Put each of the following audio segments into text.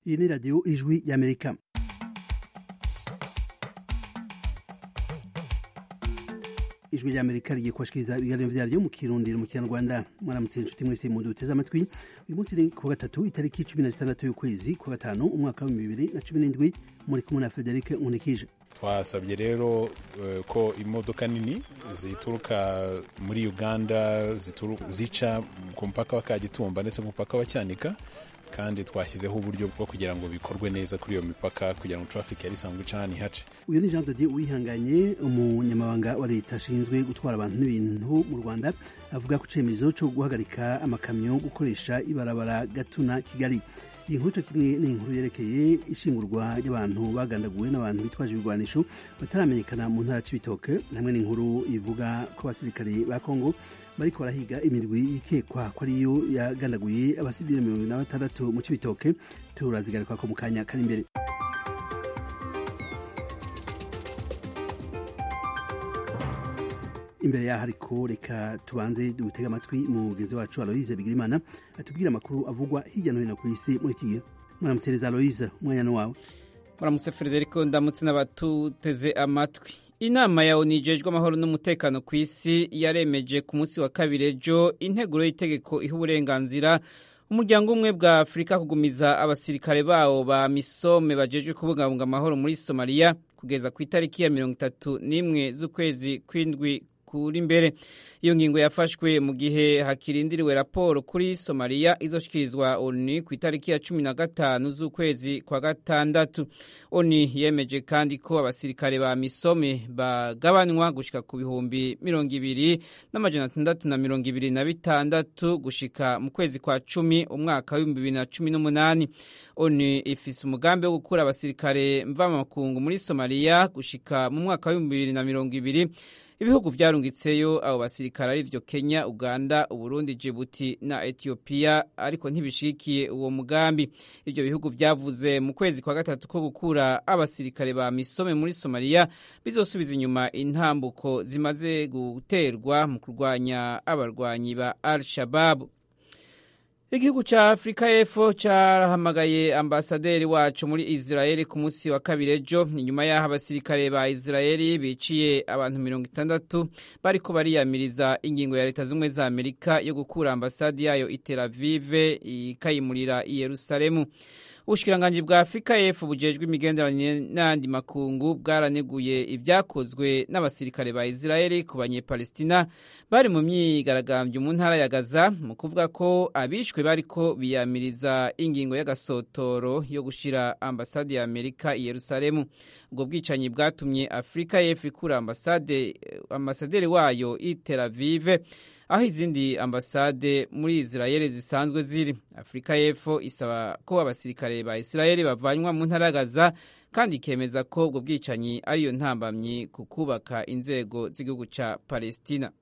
iyi ni radiyo ijwi y'amerika ijwi ry'amerika rigiye kubashikiriza ibiganiro vyaryo mu kirundiro mu kinyarwanda mwaramutse inshuti mwese muduteze amatwi uyu munsi ni kuwa gatatu itariki cumi na zitandatu y'ukwezi kwa gatanu umwaka w'ibihumbi bibiri na cumi n'indwi muri kumwe na frederic nkunikije twasabye rero uh, ko imodoka nini zituruka muri uganda zica ku mupaka wa kagitumba ndetse ku mupaka wa cyanika kandi twashyizeho uburyo bwo kugira ngo bikorwe neza kuri iyo mipaka kugira ngo traffic yari isanzwe ica hano ihace uyu ni jean dodier uwihanganye umunyamabanga wa leta ashinzwe gutwara abantu n'ibintu mu rwanda avuga ku cemezo cyo guhagarika amakamyo gukoresha ibarabara gatuna kigali iyi nkuru cyo kimwe ni inkuru yerekeye ishingurwa ry'abantu bagandaguwe n'abantu bitwaje ibigwanisho bataramenyekana mu ntara c'ibitoke hamwe n'inkuru ivuga ko abasirikare ba kongo bariko barahiga imirwi yikekwa ko ariyo yagandaguye abasivile mirongo na batandatu mu c'ibitoke turazigaruka ko mu kanya kari imbere imbere yaho ariko reka tubanze dutega amatwi mugenzi wacu aloise bigirimana atubwira amakuru avugwa hirya no hino ku isi muri iki gihe mwaramutsereza aloise umwanya wawe muramutse frederico ndamutse n'abatuteze amatwi inama ya onu ijejwe amahoro n'umutekano ku isi yaremeje ku munsi wa kabiri ejo integuro y'itegeko iha uburenganzira umuryango umwe bwa afurika kugumiza abasirikare bawo ba misome bajejwe kubungabunga amahoro muri somaliya kugeza ku itariki ya mirongo itatu n'imwe z'ukwezi kw'indwi kuri imbere iyo ngingo yafashwe mu gihe hakirindiriwe raporo kuri somaliya izoshyikirizwa onu ku itariki ya cumi na gatanu z'ukwezi kwa gatandatu onu yemeje kandi ko abasirikare ba misome bagabanywa gushika ku bihumbi mirongo ibiri n'amajana atandatu na mirongo ibiri na bitandatu gushika mu kwezi kwa cumi umwaka w'ibihumbi bibiri na cumi n'umunani onu ifise umugambi wo gukura abasirikare mvamakungu muri somaliya gushika mu mwaka w'ibihumbi bibiri na mirongo ibiri ibihugu vyarungitseyo abo basirikare arivyo kenya uganda uburundi jibuti na etiyopiya ariko ntibishigikiye uwo mugambi ivyo bihugu vyavuze mu kwezi kwa gatatu ko gukura abasirikare ba misome muri somaliya bizosubiza inyuma intambuko zimaze guterwa mu kurwanya abarwanyi ba al shababu igihugu ca afurika y'epfo carahamagaye ambasaderi wacu muri israeli ku munsi wa kabiri ejo inyuma y'aho abasirikare ba israeli biciye abantu mirongo itandatu bariko bariyamiriza ingingo ya leta z'ubumwe za amerika yo gukura ambasadi yayo i tel avive ikayimurira i yerusalemu ubushikiranganji bwa afurika y'epfo bujejwe imigenderanire n'andi makungu bwaraneguye ibyakozwe n'abasirikare ba israeli ku banyepalestina bari mu myigaragambyo mu ntara ya gaza mu kuvuga ko abishwe bariko biyamiriza ingingo y'agasotoro yo gushira ambasade ya amerika i yerusalemu ubwo bwicanyi bwatumye afurika y'epfo ikura ambasade ambasaderi wayo i tel avive aho izindi ambasade muri israeli zisanzwe ziri afurika y'epfo isaba ko abasirikare ba israeli bavanywa mu ntara gaza kandi ikemeza ko ubwo bwicanyi ariyo ntambamyi ku kubaka inzego z'igihugu cya palestina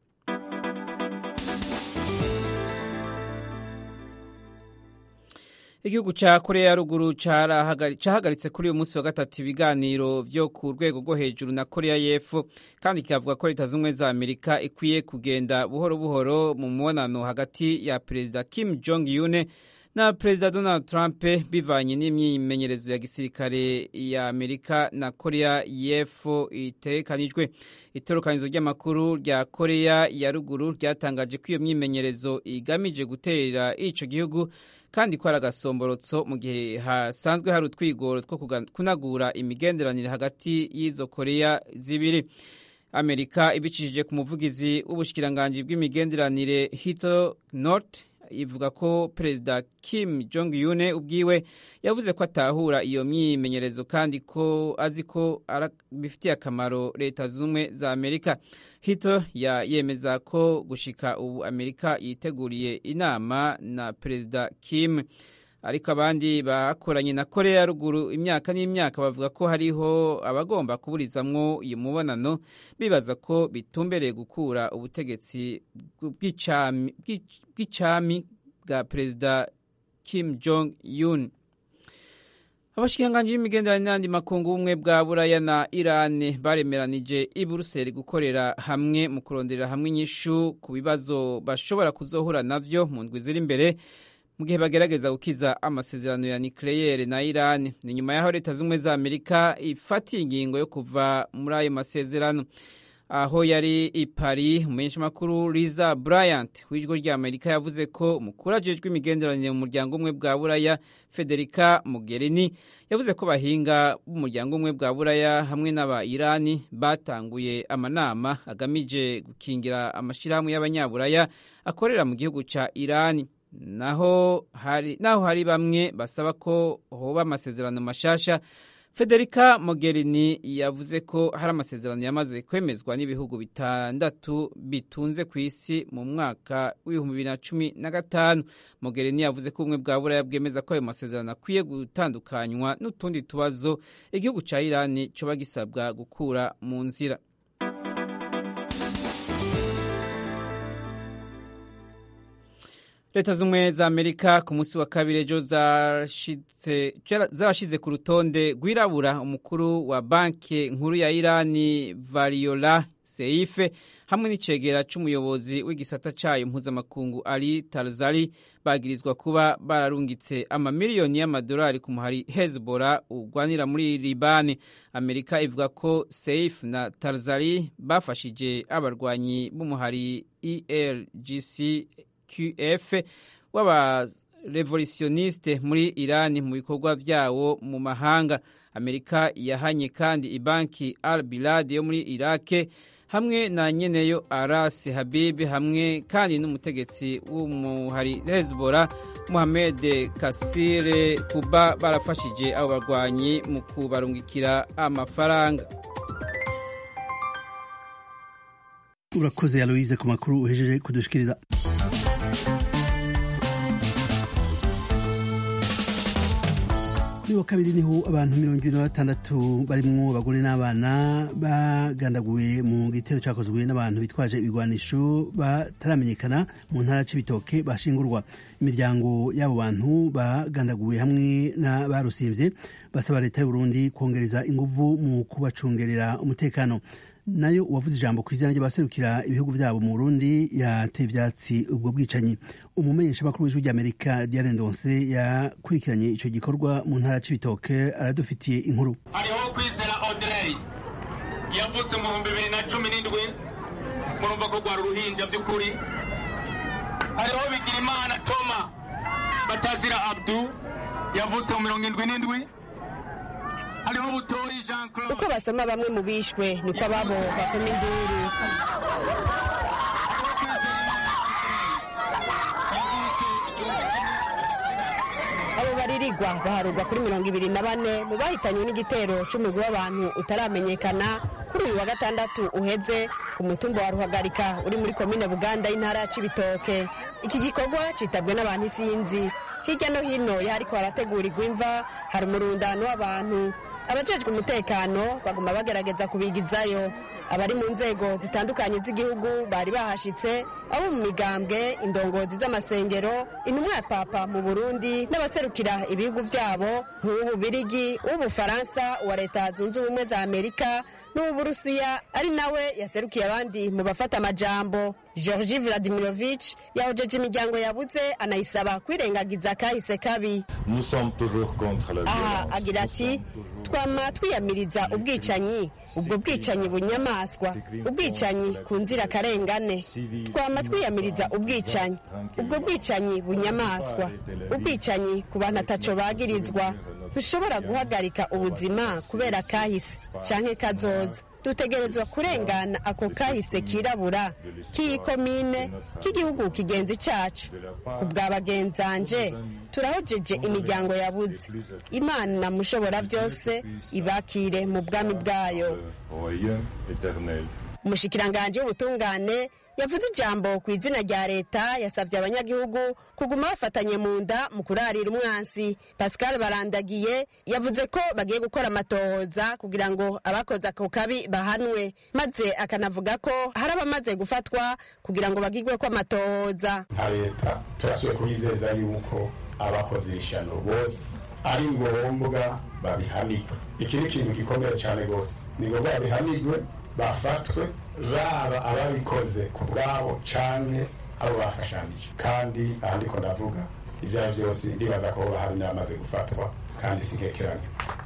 igihugu cya korea ya ruguru cyahagaritse kuri uyu munsi wa gatatu ibiganiro byo ku rwego rwo hejuru na korea y'epfo kandi kikavuga ko leta z'ubumwe za amerika ikwiye kugenda buhoro buhoro mu mubonano hagati ya perezida kim jong un na perezida donald trump bivanye n'imyimenyerezo ya gisirikare ya amerika na korea y'epfo itekanijwe itorokanizo ry'amakuru rya korea ya ruguru ryatangaje ko iyo myimenyerezo igamije gutera ico gihugu kandi ko ari agasomborotso mu gihe hasanzwe hari utwigoro two kunagura imigenderanire hagati y'izo korea zibiri amerika ibicishije ku muvugizi w'ubushikiranganji bw'imigenderanire hito north ivuga ko perezida kim jong un ubwiwe yavuze ko atahura iyo myimenyerezo kandi ko azi ko bifitiye akamaro leta z'ubumwe za amerika hito ya yemeza ko gushika ubu amerika yiteguriye inama na perezida kim ariko abandi bakoranye na korea ya ruguru imyaka n'imyaka bavuga ko hariho abagomba kuburizamwo uyu mubonano bibaza ko bitumbereye gukura ubutegetsi bw'icami bwa perezida kim jong un abashikiranganji b'imigenderanire n'andi makungu ubumwe bwa buraya na irani baremeranije i buruseli gukorera hamwe mu kuronderera hamwe inyishu ku bibazo bashobora kuzohura navyo mu ndwi ziri imbere mu gihe bagerageza gukiza amasezerano ya nucleaire na Iran ni nyuma yaho leta z'ubumwe za Amerika ifatiye ingingo yo kuva muri ayo masezerano aho yari i Paris umumenyeshamakuru Liza Bryant w'ijwi rya Amerika yavuze ko umukuru ajejwe imigenderanire mu muryango umwe bwa Buraya Federica Mogherini yavuze ko bahinga b'umuryango umwe bwa Buraya hamwe n'aba Irani batanguye amanama agamije gukingira amashirahamwe y'abanyaburaya akorera mu gihugu ca Irani naho hari naho hari bamwe basaba ko hoba amasezerano mashasha Federica Mogherini yavuze ko hari amasezerano yamaze kwemezwa n'ibihugu bitandatu bitunze ku isi mu mwaka w'ibihumbi bibiri na cumi na gatanu Mogherini yavuze ko ubumwe bwa buraya bwemeza ko ayo masezerano akwiye gutandukanywa n'utundi tubazo igihugu ca Irani coba gisabwa gukura mu nzira leta z'ubumwe za amerika ku munsi wa kabiri ejo zarashize ku rutonde rwirabura umukuru wa banki nkuru ya irani variola seife hamwe n'icegera c'umuyobozi w'igisata cayo mpuzamakungu ali tarzari bagirizwa kuba bararungitse amamiliyoni y'amadolari ku muhari hezbollah urwanira muri libani amerika ivuga ko seif na tarzari bafashije abarwanyi b'umuhari elgc qf w'abarevolutioniste muri irani mu bikorwa vyawo mu mahanga amerika yahanye kandi ibanki al bilad yo muri irake hamwe na nyeneyo aras habib hamwe kandi n'umutegetsi w'umuhari hezbollah muhamed kasire kuba barafashije abo barwanyi mu kubarungikira amafaranga urakoze aloise ku makuru uhejeje kudushikiriza kuri wa kabiri niho abantu mirongo ibiri na batandatu barimwo abagore n'abana bagandaguwe mu gitero cyakozwe n'abantu bitwaje ibigwanisho bataramenyekana mu ntara c'ibitoke bashingurwa imiryango y'abo bantu bagandaguwe hamwe n'abarusimvye basaba leta y'uburundi kongereza inguvu mu kubacungerera umutekano nayo uwavuze ijambo ku izina ry'abaserukira ibihugu byabo mu Burundi yateye ivyatsi ubwo bwicanyi umumenyesha makuru w'ijwi ry'Amerika Diane Ndonse yakurikiranye ico gikorwa mu ntara c'ibitoke aradufitiye inkuru hariho kwizera Audrey yavutse mu bihumbi bibiri na cumi n'indwi murumva ko rwari uruhinja by'ukuri hariho Bigirimana Toma Batazira Abdu yavutse mu mirongo indwi n'indwi hariho butoyi jean claude uko basoma bamwe mu bishwe niko ababo bakoma induru abo baririgwa baharurwa kuri mirongo ibiri na bane mu bahitanywe n'igitero c'umugwi w'abantu utaramenyekana kuri uyu wa gatandatu uheze ku mutumba wa ruhagarika uri muri komine buganda y'intara ya cibitoke iki gikorwa citabwe n'abantu isinzi hirya no hino yahariko harategurirwa imva hari umurundano w'abantu abajejwe umutekano baguma bagerageza kubigizayo abari mu nzego zitandukanye z'igihugu bari bahashitse abo mu migambwe indongozi z'amasengero intumwa ya papa mu burundi n'abaserukira ibihugu vyabo nk'uw'ububirigi uw'ubufaransa wa leta zunze ubumwe za amerika n'uw'uburusiya ari nawe yaserukiye abandi mu bafata amajambo georgi vladimirovich yahojeje imiryango yabuze anayisaba kwirengagiza kahise kabi aha agira ati twama twiyamiriza ubwicanyi ubwo bwicanyi bunyamaswa ubwicanyi ku nzirakarengane twama twiyamiriza ubwicanyi ubwo bwicanyi bunyamaswa ubwicanyi ku bantu ataco bagirizwa ntushobora guhagarika ubuzima kubera kahise canke kazoza dutegerezwa kurengana ako kahise kirabura k'iyi komine k'igihugu kigenzi cacu ku bwa bagenzanje turahojeje imiryango yabuze imana mushobora byose ibakire mu bwami bwayo umushikiranganje w'ubutungane yavuze ijambo ku izina rya leta yasabye abanyagihugu kuguma bafatanye mu nda mu kurarira umwansi pascal barandagiye yavuze ko bagiye gukora amatohoza kugira ngo abakoze ako kabi bahanwe maze akanavuga ko hari abamaze gufatwa kugira ngo bagirwe ko amatohoza nka leta turasuye kubizeza yuko abakoze ishano bose ari ngombwa babihanirwe iki ni ikintu gikomeye cyane rwose ni ngombwa babihanirwe bafatwe baba ababikoze ku bwabo canke abo bafashanije kandi aha ndiko ndavuga ibyo ari byo byose ndibaza ko hoba hari n'abamaze gufatwa kandi si nkekeranye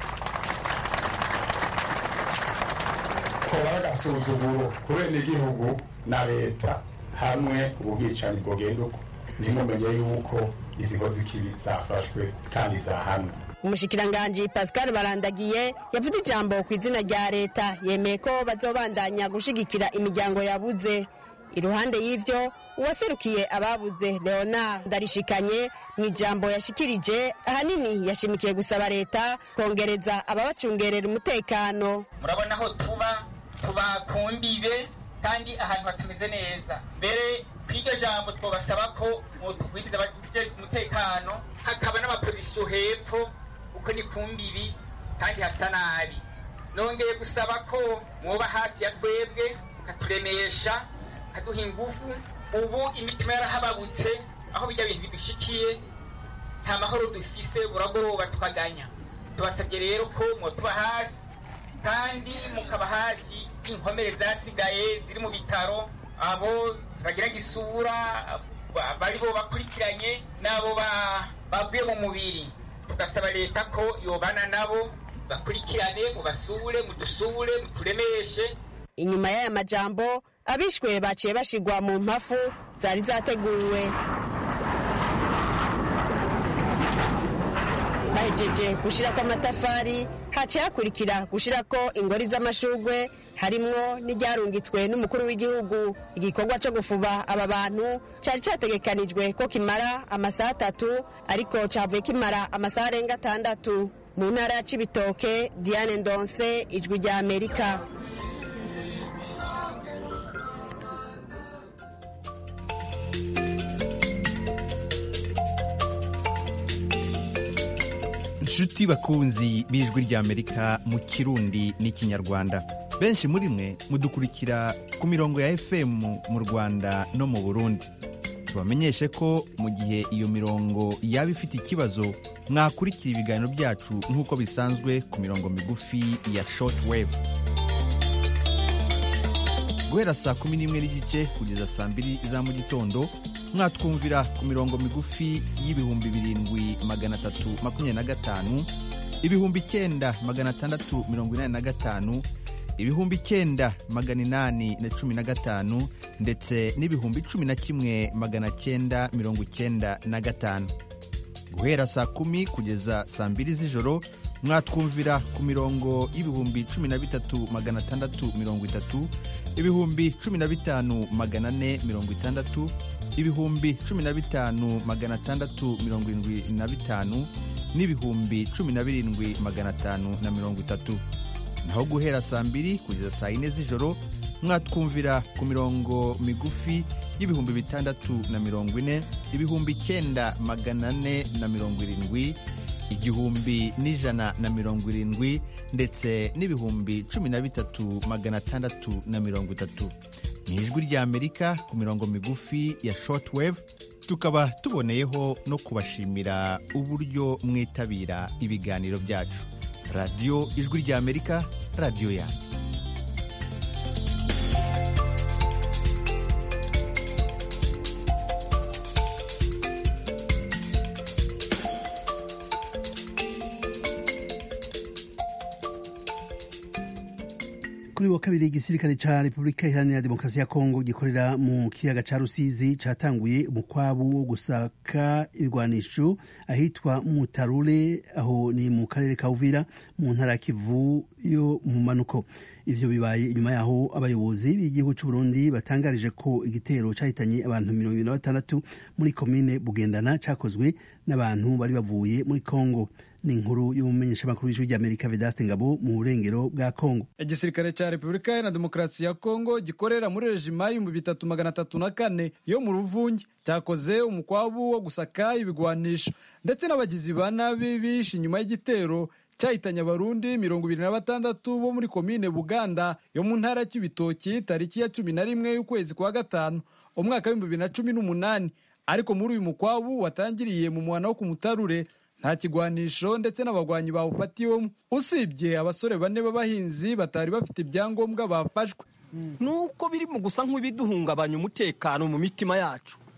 koba agasuzuguro ku benegihugu na leta hamwe ubwicanyi bwogenda uko ntimumenye yuko izi nkozi z'ikibi zafashwe kandi zahanwe umushikiranganji pascal barandagiye yavuze ijambo ku izina rya leta yemeye ko bazobandanya gushigikira imiryango yabuze iruhande y'ivyo uwaserukiye ababuze leonard ndarishikanye mu ijambo yashikirije ahanini yashimikiye gusaba leta kongereza ababacungerera umutekano murabona aho tuba tuba ku mbibe kandi ahantu hatameze neza mbere kw'iryo jambo twabasaba ko mutugwiriza umutekano hakaba n'amapozisiyo hepfo uko ni ku mbibi kandi hasa nabi nongeye gusaba ko mwoba hafi ya twebwe mukaturemesha mukaduha ingufu ubu imitima yarahababutse aho bijya bintu bidushikiye nta mahoro dufise buragoroba tukaganya tubasabye rero ko mwotuba hafi kandi mukaba hafi y'inkomere zasigaye ziri mu bitaro abo bagira gisura bari bo bakurikiranye n'abo bavuye mu mubiri tugasaba leta ko yobana nabo bakurikirane mubasure mudusure muturemeshe inyuma y'aya majambo abishwe baciye bashigwa mu mpafu zari zateguwe bahejeje gushirako amatafari haciye hakurikira gushirako ingori z'amashugwe harimwo n'iryarungitswe n'umukuru w'igihugu igikorwa cyo gufuba aba bantu cyari cyategekanijwe ko kimara amasaha atatu ariko cyavuye kimara amasaha arenga atandatu mu ntara ya cibitoke diane ndonse ijwi rya amerika inshuti bakunzi b'ijwi ry'amerika mu kirundi n'ikinyarwanda benshi muri mwe mudukurikira ku mirongo ya fm mu rwanda no mu burundi tubamenyeshe ko mu gihe iyo mirongo yaba ifite ikibazo mwakurikira ibiganiro byacu nk'uko bisanzwe ku mirongo migufi ya short wave guhera saa kumi n'imwe n'igice kugeza saa mbiri za mu gitondo mwatwumvira ku mirongo migufi y'ibihumbi birindwi magana atatu makumyabiri na gatanu ibihumbi icyenda magana atandatu mirongo inani na gatanu ibihumbi icyenda magana inani na cumi na gatanu ndetse n'ibihumbi cumi na kimwe magana cyenda mirongo icyenda na gatanu guhera saa kumi kugeza saa mbiri z'ijoro mwatwumvira ku mirongo y'ibihumbi cumi na bitatu magana atandatu mirongo itatu ibihumbi cumi na bitanu magana ane mirongo itandatu ibihumbi cumi na bitanu magana atandatu mirongo irindwi na bitanu n'ibihumbi cumi na birindwi magana atanu na mirongo itatu naho guhera saa mbiri kugeza saa yine z'ijoro mwatwumvira ku mirongo migufi y'ibihumbi bitandatu na mirongo ine ibihumbi icyenda magana ane na mirongo irindwi igihumbi n'ijana na mirongo irindwi ndetse n'ibihumbi cumi na bitatu magana atandatu na mirongo itatu ni ijwi ry'amerika ku mirongo migufi ya shortwave tukaba tuboneyeho no kubashimira uburyo mwitabira ibiganiro byacu radiyo ijwi ry'amerika radiyo yanyu kuri wa kabiri igisirikare ca repubulika iharanira demokarasi ya kongo gikorera mu kiyaga ca rusizi catanguye umukwabu wo gusaka ibigwanisho ahitwa mutarure aho ni mu karere ka uvira mu ntara ya kivu yo mu manuko ivyo bibaye inyuma yaho abayobozi b'igihugu c'uburundi batangarije ko igitero cahitanye abantu mirongo ibiri na batandatu muri komine bugendana cakozwe n'abantu bari bavuye muri kongo ni inkuru y'umumenyeshamakuru w'ijwi ry'amerika vedaste ngabo mu burengero bwa kongo igisirikare cya repubulika iharanira demokarasi ya kongo gikorera muri rejima y'ibihumbi bitatu magana atatu na kane yo mu ruvungi cyakoze umukwabu wo gusaka ibigwanisho ndetse n'abagizi ba nabi bishe inyuma y'igitero cyahitanye abarundi mirongo ibiri na batandatu bo muri komine buganda yo mu ntara ya kibitoki tariki ya cumi na rimwe y'ukwezi kwa gatanu umwaka w'ibihumbi bibiri na cumi n'umunani ariko muri uyu mukwabu watangiriye mu muhana wo ku mutarure nta kigwanisho ndetse n'abagwanyi bawufatiwemo usibye abasore bane b'abahinzi batari bafite ibyangombwa bafashwe nuko biri mu gusa nk'ibiduhungabanya umutekano mu mitima yacu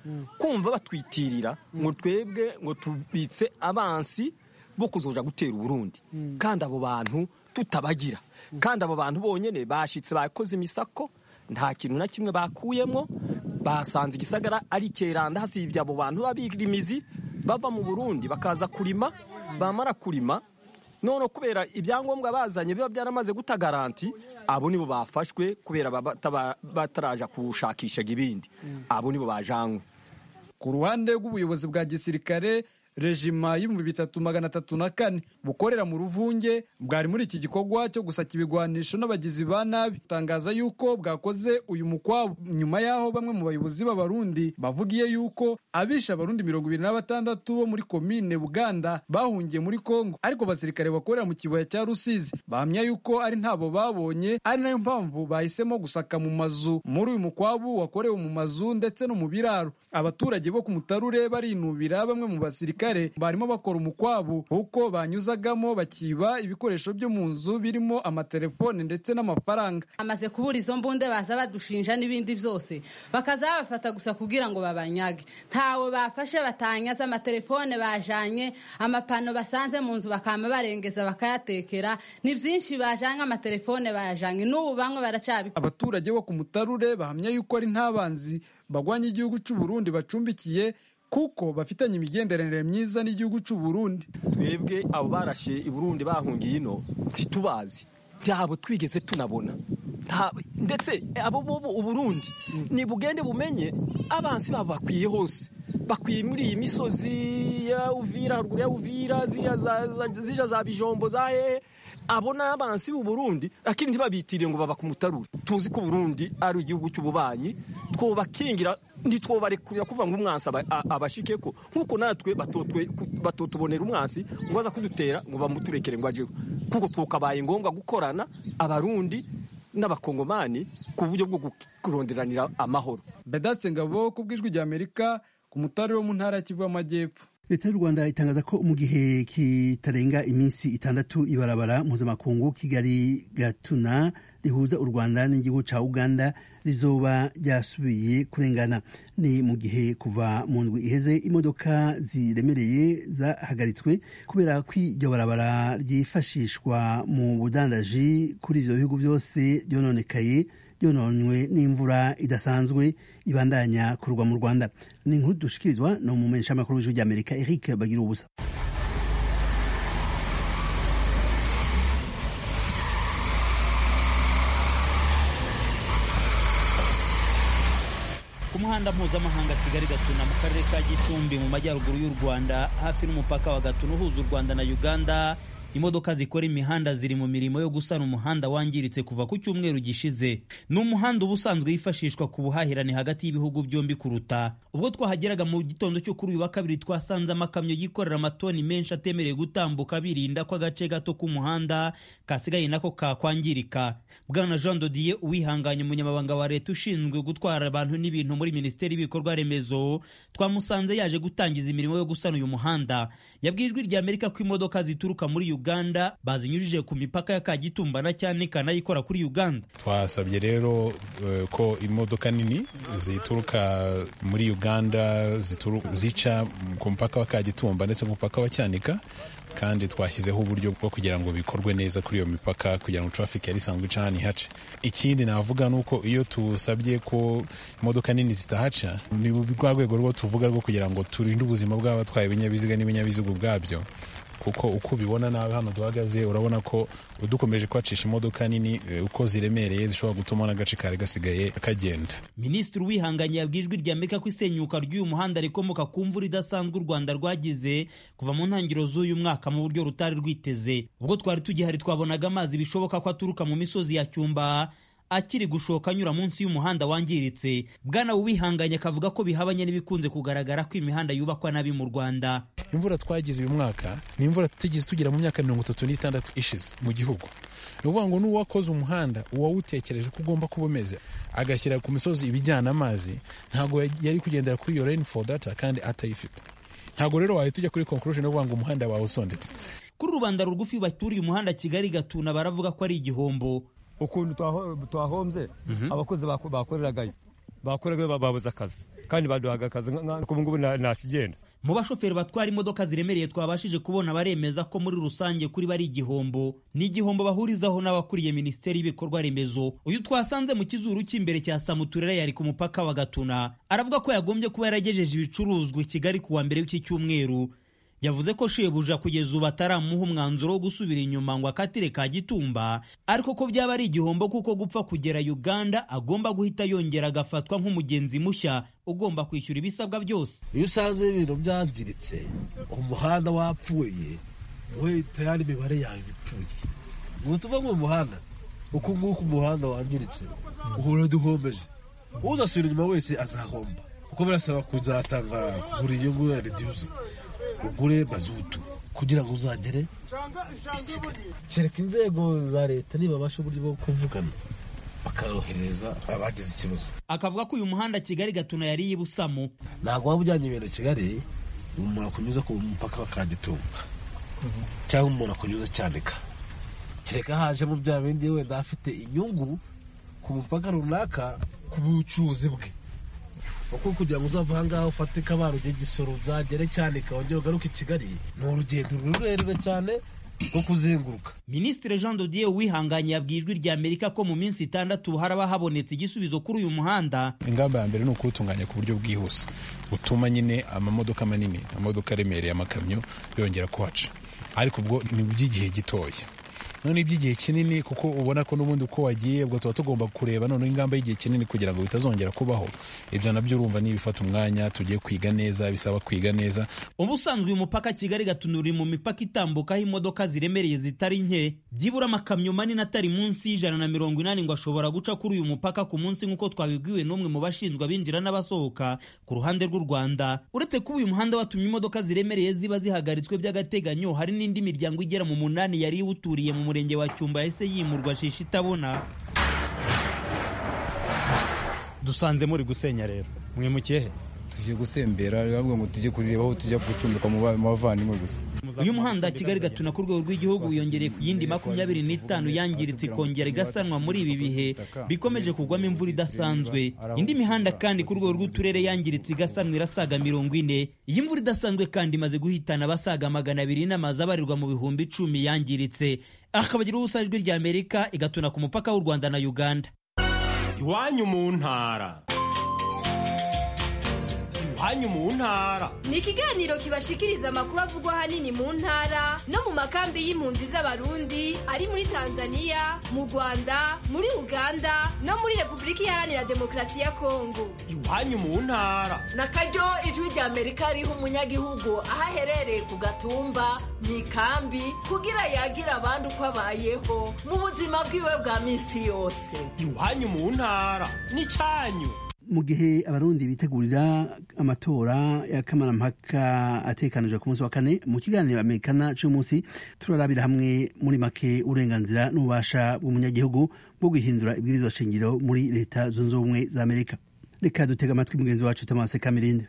kumva batwitirira ngo twebwe ngo tubitse abansi bo kuzoja gutera uburundi kandi abo bantu tutabagira kandi abo bantu bonyene bashitse bakoze imisako nta kintu na kimwe bakuyemo basanze igisagara ari keranda hasibye abo bantu babirimizi bava mu burundi bakaza kurima bamara kurima none kubera ibyangombwa bazanye biba byaramaze guta garanti abo nibo bafashwe kubera bataraja kushakisha ibindi abo nibo bajanywe ku ruhande rw'ubuyobozi bwa gisirikare rejima y'ibihumbi bitatu magana atatu na kane bukorera mu ruvunge bwari muri iki gikorwa cyo gusaka ibigwanisho n'abagizi ba nabi tangaza yuko bwakoze uyu mukwabo nyuma y'aho bamwe mu bayobozi b'abarundi bavugiye yuko abishe abarundi mirongo ibiri na batandatu bo muri komine buganda bahungiye muri kongo ariko abasirikare bakorera mu kibaya cya rusizi bahamya yuko ari ntabo babonye ari nayo mpamvu bahisemo gusaka mu mazu muri uyu mukwabu wakorewe mu mazu ndetse no mu biraro abaturage bo ku mutarure barinubira bamwe mu basirikare barimo bakora umukwabu kuko banyuzagamo bakiba ibikoresho byo mu nzu birimo amatelefone ndetse n'amafaranga amaze kubura izo mbunde baza badushinja n'ibindi byose bakaza babafata gusa kugira ngo babanyage ntawe bafashe batanyaza amatelefone bajanye amapano basanze mu nzu bakama barengeza bakayatekera ni byinshi bajanye amatelefone bayajanye n'ubu bamwe baracyabikora abaturage bo ku mutarure bahamya yuko ari ntabanzi bagwanya igihugu cy'u Burundi bacumbikiye kuko bafitanye imigenderanire myiza n'igihugu cy'u Burundi twebwe abo barashe i Burundi bahungiye ino ntitubazi ntabo twigeze tunabona ndetse abo bobo uburundi ni bugende bumenye abansi babo bakwiye hose bakwiye muri iyi misozi ya uvira haruguru ya uvira zija za bijombo za hehe abo ni abansi b'u Burundi lakini ntibabitiriye ngo baba ku mutarure tuzi ko Burundi ari igihugu cy'ububanyi twobakingira ntitwobarekurira kuvuga ngo umwansi abashike ko nk'uko natwe batotubonera umwansi ngo baza kudutera ngo bamuturekere ngo ajeho kuko twokabaye ngombwa gukorana abarundi n'abakongomani ku buryo bwo kuronderanira amahoro bedatse ngabo ku bw'ijwi rya amerika ku mutarure wo mu ntara ya kivu y'amajyepfo leta y'u rwanda itangaza ko mu gihe kitarenga iminsi itandatu ibarabara mpuzamakungu kigali gatuna rihuza u rwanda n'igihugu cya uganda rizoba ryasubiye kurengana ni mu gihe kuva mu ndwi iheze imodoka ziremereye zahagaritswe kubera ko iryo barabara ryifashishwa mu budandaji kuri ibyo bihugu byose ryononekaye ryononywe n'imvura idasanzwe ibandanya kurwa mu rwanda ni inkuru dushikirizwa ni umumenyeshamakuru w'ijwi ry'amerika eric bagira ubusa ku muhanda mpuzamahanga kigali gatuna mu karere ka gicumbi mu majyaruguru y'u rwanda hafi n'umupaka wa gatuna uhuza u rwanda na uganda imodoka zikora imihanda ziri mu mirimo yo gusana umuhanda wangiritse kuva ku cyumweru gishize ni umuhanda uba usanzwe wifashishwa ku buhahirane hagati y'ibihugu byombi kuruta ubwo twahageraga mu gitondo cyo kuri uyu wa kabiri twasanze amakamyo yikorera amatoni menshi atemerewe gutambuka birinda ko agace gato k'umuhanda kasigaye nako kakwangirika bwana jean dodiye uwihanganye umunyamabanga wa leta ushinzwe gutwara abantu n'ibintu muri minisiteri y'ibikorwa remezo twamusanze yaje gutangiza imirimo yo gusana uyu muhanda yabwiye ijwi rya amerika ko imodoka zituruka muri uganda bazinyujije ku mipaka ya kagitumba na cyane kanayikora kuri uganda twasabye rero uh, ko imodoka nini zituruka muri uganda zica ku mupaka wa kagitumba ndetse ku mupaka wa cyanika kandi twashyizeho uburyo bwo kugira ngo bikorwe neza kuri iyo mipaka kugira ngo traffic yari isanzwe ica hano ihace ikindi navuga ni uko iyo tusabye ko imodoka nini zitahaca ni rwa rwego rwo tuvuga rwo kugira ngo turinde ubuzima bw'abatwaye ibinyabiziga n'ibinyabiziga ubwabyo kuko uko ubibona nawe hano duhagaze urabona ko dukomeje kwacisha imodoka nini uko ziremereye zishobora gutuma n'agace kari gasigaye kagenda minisitiri wihanganye yabwiye ijwi rya amerika ko isenyuka ry'uyu muhanda rikomoka ku mvura idasanzwe u rwanda rwagize kuva mu ntangiriro z'uyu mwaka mu buryo rutari rwiteze ubwo twari tugihari twabonaga amazi bishoboka ko aturuka mu misozi ya cyumba akiri gushoka anyura munsi y'umuhanda wangiritse bwana wihanganye akavuga ko bihabanye n'ibikunze kugaragara ko imihanda yubakwa nabi mu rwanda imvura twagize uyu mwaka ni imvura tutigeze tugira mu myaka mirongo itatu n'itandatu ishize mu gihugu ni ukuvuga ngo n'uwakoze umuhanda uwawutekereje ko ugomba kuba umeze agashyira ku misozi ibijyana amazi ntabwo yari kugendera kuri iyo rain for data kandi atayifite ntabwo rero wahita ujya kuri conclusion yo kuvuga ngo umuhanda wawe usondetse kuri rubanda rugufi baturiye umuhanda kigali gatuna baravuga ko ari igihombo ukuntu twahombye abakozi bakoreragayo bakoreragayo babuze akazi kandi baduhaga akazi ubu ngubu ntakigenda mu bashoferi batwara imodoka ziremereye twabashije kubona baremeza ko muri rusange kuri bari igihombo ni igihombo bahurizaho n'abakuriye minisiteri y'ibikorwa remezo uyu twasanze mu kizuru cy'imbere cya samuturera yari ku mupaka wa gatuna aravuga ko yagombye kuba yaragejeje ibicuruzwa i kigali ku wa mbere w'iki cyumweru yavuze ko shebuja kugeza ubu ataramuha umwanzuro wo gusubira inyuma ngo akatire ka gitumba ariko ko byaba ari igihombo kuko gupfa kugera uganda agomba guhita yongera agafatwa nk'umugenzi mushya ugomba kwishyura ibisabwa byose iyo usanze ibintu byangiritse umuhanda wapfuye we tayari imibare yawe ipfuye ngo tuve mu muhanda uku nguku umuhanda wangiritse uhora duhombeje uzasubira inyuma wese azahomba kuko birasaba kuzatanga buri nyungu ya reduce ugure mazutu kugira ngo uzagere i kigali kereka inzego za leta nibabasha uburyo bwo kuvugana bakorohereza abagize ikibazo akavuga ko uyu muhanda kigali gatuna yari y'ibusamo ntabwo waba ujyanye ibintu kigali umuntu akunyuza ku mupaka wa kagitumba cyangwa umuntu akunyuza cyanika kereka hajemo bya bindi wenda afite inyungu ku mupaka runaka ku bucuruzi bwe kuko kugira ngo uzava ahangaha ufate kabaro ujye gisoro uzagere cyane wongere ugaruke i kigali ni urugendo rurerure cyane rwo kuzenguruka minisitiri jean dodier wihanganye yabwiye ijwi rya amerika ko mu minsi itandatu haraba habonetse igisubizo kuri uyu muhanda ingamba ya mbere ni ukuwutunganya ku buryo bwihuse butuma nyine amamodoka manini amamodoka aremereye amakamyo yongera kuhaca ariko ubwo ni by'igihe gitoya none iby'igihe kinini kuko ubona ko n'ubundi uko wagiye ubwo tuba tugomba kureba noneho ingamba y'igihe kinini kugira ngo bitazongera kubaho ibyo nabyo urumva niba bifata umwanya tugiye kwiga neza bisaba kwiga neza ubusanzwe uyu mupaka kigali gatuna uri mu mipaka itambukaho imodoka ziremereye zitari nke byibura amakamyo manini atari munsi y'ijana na mirongo inani ngo ashobora guca kuri uyu mupaka ku munsi nk'uko twabibwiwe n'umwe mu bashinzwe abinjira n'abasohoka ku ruhande rw'u rwanda uretse kuba uyu muhanda watumye imodoka ziremereye ziba zihagaritswe by'agateganyo hari n'indi miryango igera mu munani yari iwuturiye mu murenge wa cyumba yahise yimurwa shisha itabona dusanze muri gusenya rero mwimukiye he tuje gusembera bavuga ngo tujye kureba aho tujya gucumbika mu bavandimwe gusa uyu muhanda kigali gatuna ku rwego rw'igihugu wiyongereye ku yindi makumyabiri n'itanu yangiritse ikongera igasanwa muri ibi bihe bikomeje kugwamo imvura idasanzwe indi mihanda kandi ku rwego rw'uturere yangiritse igasanwa irasaga mirongo ine iyi mvura idasanzwe kandi imaze guhitana abasaga magana abiri n'amazu abarirwa mu bihumbi icumi yangiritse akabagira ubusa ijwi rya amerika igatuna ku mupaka w'u rwanda na uganda iwanyu mu ntara iwanyu mu ntara ni ikiganiro kibashikiriza amakuru avugwa ahanini mu ntara no mu makambi y'impunzi z'abarundi ari muri tanzania mu rwanda muri uganda no muri repubulika iharanira demokarasi ya kongo iwanyu mu ntara na karyo ijwi rya amerika riha umunyagihugu aho aherereye ku gatumba mu ikambi kugira yagira abandi uko abayeho mu buzima bwiwe bwa minsi yose iwanyu mu ntara ni cyanyu mu gihe abarundi bitegurira amatora ya kamarampaka atekanijwe ku munsi wa kane mu kiganiro amerikana cy'umunsi turarabira hamwe muri make uburenganzira n'ububasha bw'umunyagihugu bwo guhindura ibwirizwa shingiro muri leta zunze ubumwe za amerika reka dutega amatwi mugenzi wacu tomase kamirinde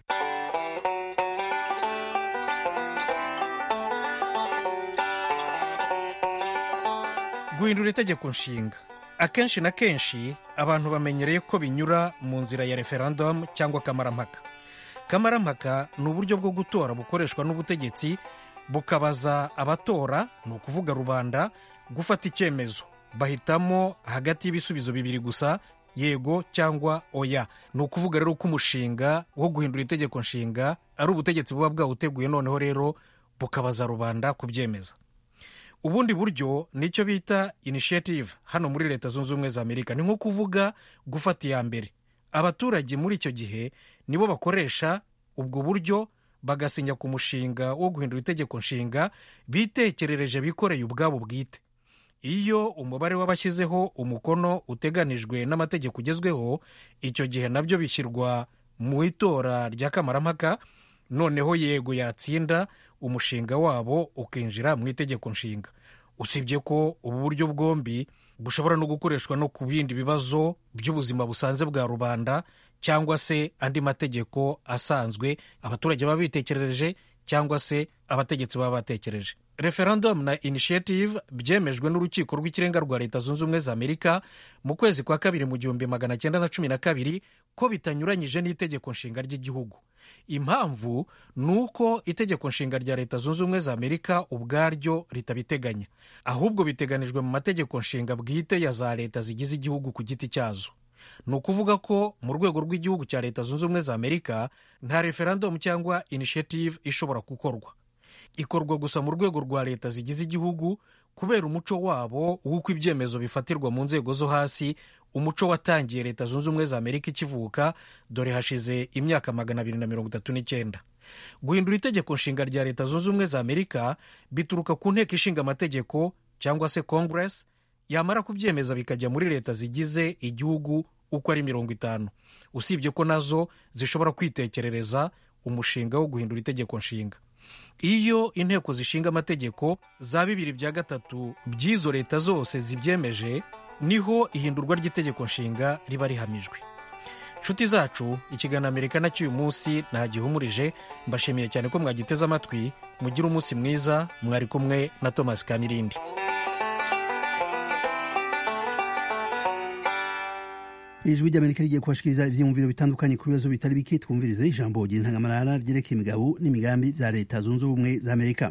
guhindura itegeko nshinga akenshi na kenshi abantu bamenyereye ko binyura mu nzira ya referendum cyangwa kamarampaka kamarampaka ni uburyo bwo gutora bukoreshwa n'ubutegetsi bukabaza abatora ni ukuvuga rubanda gufata icyemezo bahitamo hagati y'ibisubizo bibiri gusa yego cyangwa oya ni ukuvuga rero ko umushinga wo guhindura itegeko nshinga ari ubutegetsi buba bwawuteguye noneho rero bukabaza rubanda kubyemeza ubundi buryo nicyo bita initiative hano muri leta zunze ubumwe za amerika ni nko kuvuga gufata iya mbere abaturage muri icyo gihe nibo bakoresha ubwo buryo bagasinya ku mushinga wo guhindura itegeko nshinga bitekerereje bikoreye ubwabo bwite iyo umubare w'abashyizeho umukono uteganijwe n'amategeko ugezweho icyo gihe nabyo bishyirwa mu itora rya kamarampaka noneho yego yatsinda umushinga wabo ukinjira mu itegeko nshinga usibye ko ubu buryo bwombi bushobora no gukoreshwa no ku bindi bibazo by'ubuzima busanzwe bwa rubanda cyangwa se andi mategeko asanzwe abaturage baba bitekerereje cyangwa se abategetsi baba batekereje referendum na initiative byemejwe n'urukiko rw'ikirenga rwa leta zunze ubumwe za amerika mu kwezi kwa kabiri mu gihumbi magana cyenda na cumi na kabiri ko bitanyuranyije n'itegeko nshinga ry'igihugu impamvu ni uko itegeko nshinga rya leta zunze ubumwe za amerika ubwaryo ritabiteganya ahubwo biteganijwe mu mategeko nshinga bwite ya za leta zigize igihugu ku giti cyazo ni ukuvuga ko mu rwego rw'igihugu cya leta zunze ubumwe za amerika nta referendum cyangwa initiative ishobora gukorwa ikorwa gusa mu rwego rwa leta zigize igihugu kubera umuco wabo w'uko ibyemezo bifatirwa mu nzego zo hasi umuco watangiye leta zunze ubumwe za amerika ikivuka dore hashize imyaka magana abiri na mirongo itatu n'icyenda guhindura itegeko nshinga rya leta zunze ubumwe za amerika bituruka ku nteko ishinga amategeko cyangwa se congress yamara kubyemeza bikajya muri leta zigize igihugu uko ari mirongo itanu usibye ko nazo zishobora kwitekerereza umushinga wo guhindura itegeko nshinga iyo inteko zishinga amategeko za bibiri bya gatatu by'izo leta zose zibyemeje niho ihindurwa ry'itegeko nshinga riba rihamijwe nshuti zacu ikiganiro amerika na cy'uyu munsi ntagihumurije mbashimiye cyane ko mwagiteze amatwi mugire umunsi mwiza mwari kumwe na thomas kamirindi ijwi ry'amerika rigiye kubashikiriza ivyiyumviro bitandukanye ku bibazo bitari bike twumvirize ijambo ry'intangamarara ryerekeye imigabo n'imigambi za leta zunze ubumwe za amerika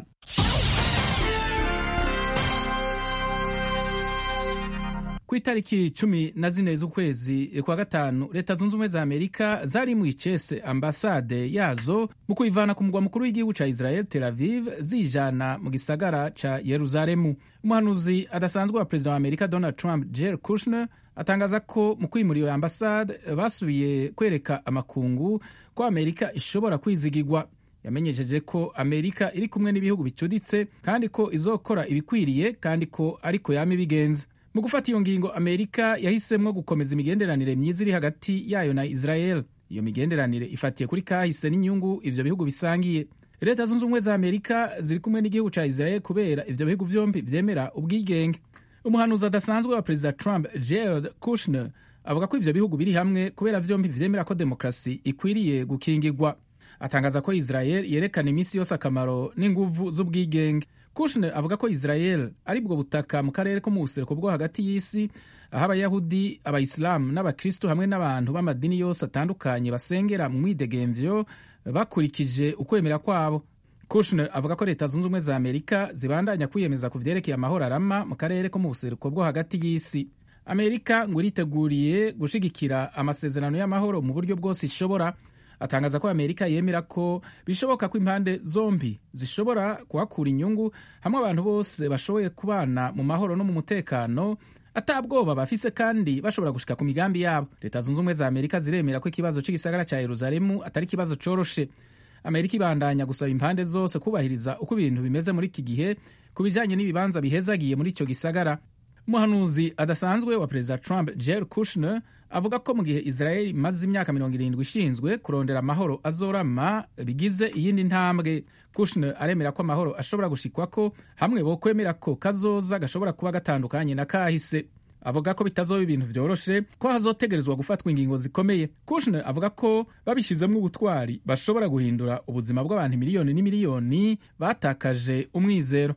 ku itariki cumi na zine z'ukwezi kwa gatanu leta zunze ubumwe za amerika zari mu icese ambasade yazo mu kuyivana ku mugwa mukuru w'igihugu ca israel tel aviv zijana mu gisagara ca yeruzalemu umuhanuzi adasanzwe wa perezida wa amerika donald trump jared kushner atangaza ko mu kwimura iyo ambasade basubiye kwereka amakungu ko amerika ishobora kwizigirwa yamenyesheje ko amerika iri kumwe n'ibihugu bicuditse kandi ko izokora ibikwiriye kandi ko ariko yama ibigenza mu gufata iyo ngingo amerika yahisemo gukomeza imigenderanire myiza iri hagati yayo na israel iyo migenderanire ifatiye kuri kahise n'inyungu ivyo bihugu bisangiye leta zunze ubumwe za amerika ziri kumwe n'igihugu ca israel kubera ivyo bihugu vyombi vyemera ubwigenge umuhanuzi adasanzwe wa perezida trump gerald kushner avuga ko ivyo bihugu biri hamwe kubera vyombi vyemera ko demokarasi ikwiriye gukingirwa atangaza ko israel yerekana iminsi yose akamaro n'inguvu z'ubwigenge kushner avuga ko israel ari bwo butaka mu karere ko mu buseruko bwo hagati y'isi aho abayahudi abayisilamu n'abakristu hamwe n'abantu b'amadini yose atandukanye basengera mu mwidegemvyo bakurikije ukwemera kwabo kushner avuga ko leta zunze ubumwe za amerika zibandanya kwiyemeza ku vyerekeye amahoro arama mu karere ko mu buseruko bwo hagati y'isi amerika ngo iriteguriye gushigikira amasezerano y'amahoro mu buryo bwose ishobora atangaza ko amerika yemera ko bishoboka ko impande zombi zishobora kuhakura inyungu hamwe abantu bose bashoboye kubana mu mahoro no mu mutekano atabwoba bafise kandi bashobora gushika ku migambi yabo leta zunze ubumwe za amerika ziremera ko ikibazo c'igisagara ca yeruzalemu atari ikibazo coroshe amerika ibandanya gusaba impande zose kubahiriza uko ibintu bimeze muri iki gihe ku bijanye n'ibibanza bihezagiye muri ico gisagara umuhanuzi adasanzwe wa perezida trump jer kushner avuga ko mu gihe israel imaze imyaka mirongo irindwi ishinzwe kurondera amahoro azorama bigize iyindi ntambwe kushner aremera ko amahoro ashobora gushikwako hamwe bo kwemera ko kazoza gashobora kuba gatandukanye na kahise avuga ko bitazoba ibintu vyoroshe ko hazotegerezwa gufatwa ingingo zikomeye kushner avuga ko babishizemwo ubutwari bashobora guhindura ubuzima bw'abantu miliyoni n'imiliyoni batakaje umwizero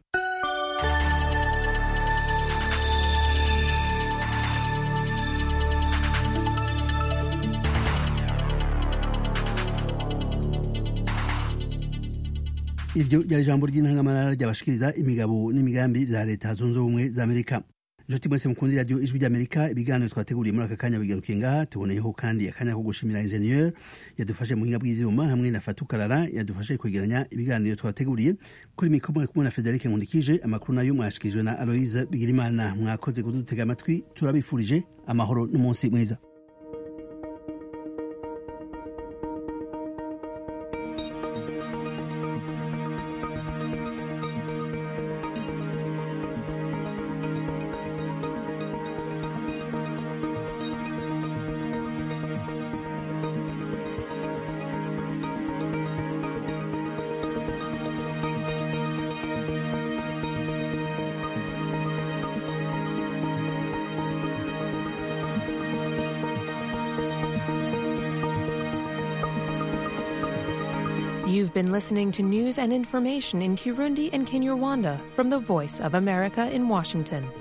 iryo ryari ijambo ry'intangamarara ryabashikiriza imigabo n'imigambi za leta zunze ubumwe za amerika inshuti mwese mukunda radiyo ijwi ry'amerika ibiganiro twateguriye muri aka kanya bigarukiye ngaha tuboneyeho kandi akanya ko gushimira injeniyeri yadufashe mu buhinga bw'ivyuma hamwe na fatukarara yadufashe kwegeranya ibiganiro twateguriye kuri mikoro mwari kumwe na federike nkundikije amakuru nayo mwashikirijwe na aloise bigirimana mwakoze kudutega amatwi turabifurije amahoro n'umunsi mwiza You've been listening to news and information in Kirundi and Kinyarwanda from the Voice of America in Washington.